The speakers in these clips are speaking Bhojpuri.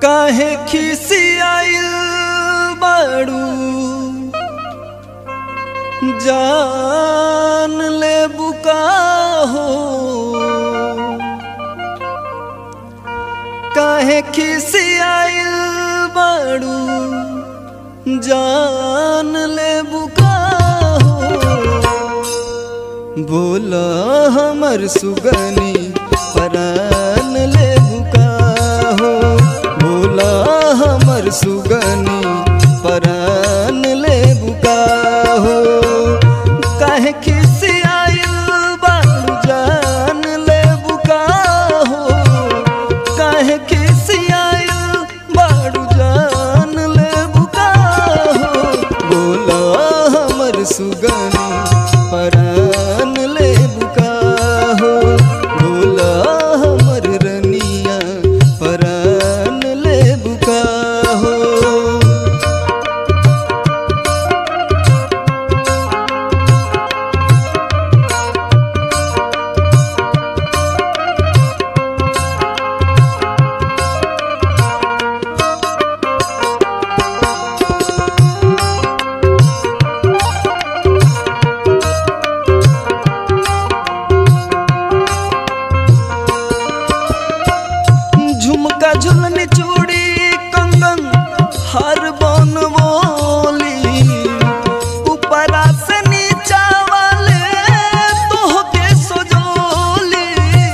काहे खिसियाइल बाड़ू जान ले बुका हो काहे खिसियाइल बाड़ू जान ले बुका हो बोला हमर सुगनी परान ले बुका हो बोला हमर सुगनी परान ले बुका हो काहे खिसियाइल बाड़ू जान ले बुका हो काहे खिसियाइल बाड़ू जान ले बुका हो बोला हमर सुगनी परान ले बुका हो बोला हमर रनिया परान ले बुका हो झुमका झुलनी चूड़ी कंगन हर बन बोली ऊपरा से नीचा वाले तोहके सजोली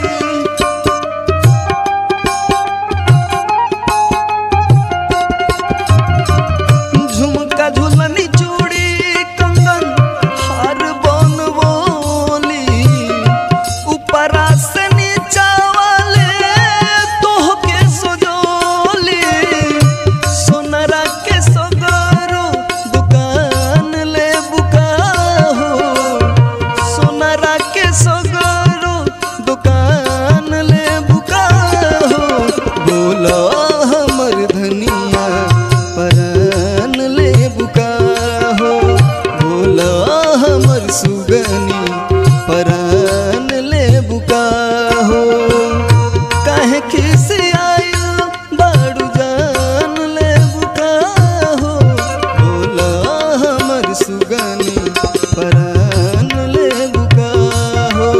झुमका झुलनी चूड़ी कंगन हर बन बोली ऊपरा से नीचा वाले तोहके सजोली सोनरा के सगरो दुकान ले बुका हो सोनरा के सगरो दुकान ले बुका हो बोलो हमर धनिया परान ले बुका हो बोलो हमर सुगनी परान ले बुका हो काहे खिसियाइल बाड़ू जान ले बुका हो बोलो हमर सुगनी परान ले बुका हो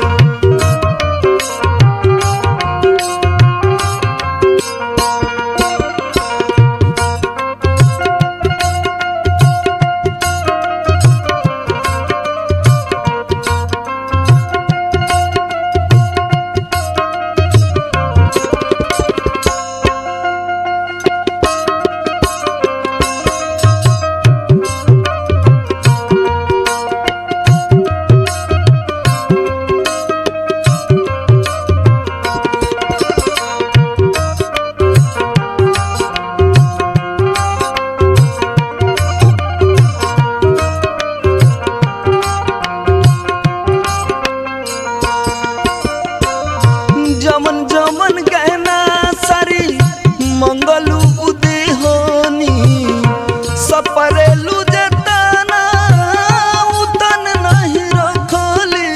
जमन जमन गहना सारी मंगलू उदेहोनी सपरेलू जतना उतन नहीं रखली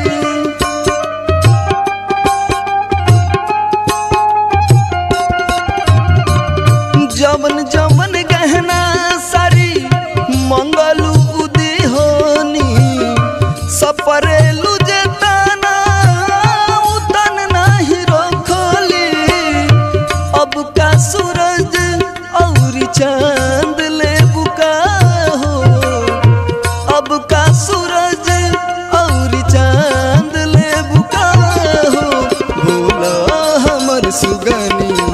जमन जमन गहना सारी मंगलू उदेहोनी सपरेलू जतना उतन नहीं रखली अब का सूरज और चांद ले बुका हो अब का सूरज और चांद ले बुका हो भोला हमर सुगनी